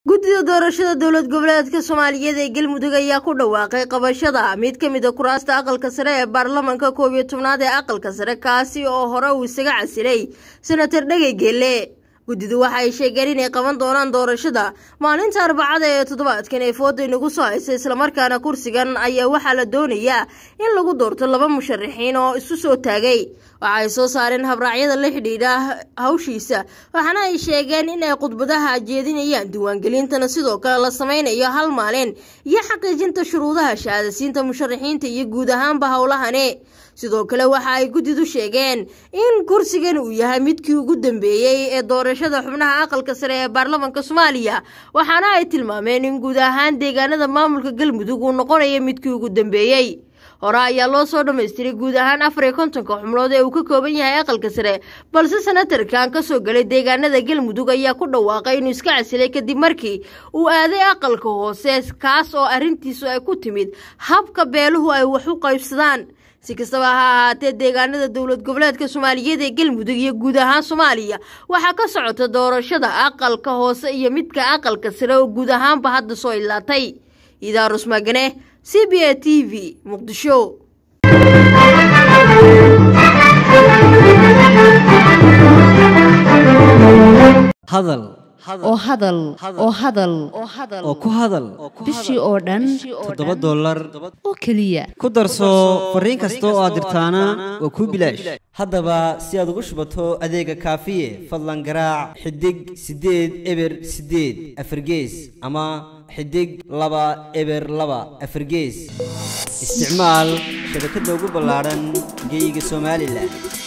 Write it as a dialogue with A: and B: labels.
A: guddida doorashada dowlad goboleedka soomaaliyeed ee galmudug ayaa ku dhawaaqay qabashada mid ka mid a kuraasta aqalka sare ee baarlamanka koob iyo tobnaad ee aqalka sare kaasi oo hore uu isaga casilay senator dhegey geelle guddidu waxa ay sheegeen inay qaban doonaan doorashada maalinta arbacada ee toddobaadkan ee fooda inagu soo haysa islamarkaana kursigan ayaa waxaa la doonayaa in lagu doorto laba musharaxiin oo isu soo taagay waxa ay soo saareen habraacyada la xidhiidha hawshiisa waxaana ay sheegeen in ay khudbadaha jeedinayaan diiwaangelintana sidoo kale la sameynayo hal maalin iyo xaqiijinta shuruudaha shahaadasiinta musharaxiinta iyo guud ahaanba howlahani sidoo kale waxa ay guddidu sheegeen in kursigan uu yahay midkii ugu dambeeyey ee doorashada xubnaha aqalka sare ee baarlamanka soomaaliya waxaana ay tilmaameen in guud ahaan deegaanada maamulka galmudug uu noqonayo midkii ugu dambeeyey hore ayaa loo soo dhammaystiray guud ahaan afar iyo kontonka xubnood ee uu ka kooban yahay aqalka sare balse senatarkan ka soo galay deegaanada galmudug ayaa ku dhawaaqay inuu iska casilay kadib markii uu aaday aqalka hoose kaas oo arrintiisu ay ku timid habka beeluhu ay wax u qaybsadaan si kastaba ha ahaatee deegaanada dowlad goboleedka soomaaliyeed ee galmudug iyo guud ahaan soomaaliya waxaa ka socota doorashada aqalka hoose iyo midka aqalka sare oo guud ahaanba hadda soo ilaatay idaarus magane c b a t v muqdisho
B: hadal
C: oo hadal oo hadal
B: oo ku hadal
C: bishii oo dhan
B: toddoba dollar
C: oo keliya
B: ku darso fariin kasta oo aad dirtaana waa kuu bilaash haddaba si aad ugu shubato adeega kaafiye fadlan garaac xidig siddeed eber siddeed afargees ama xidig laba eber laba afargees isticmaal shabakadda ugu ballaadhan geeyiga somalilan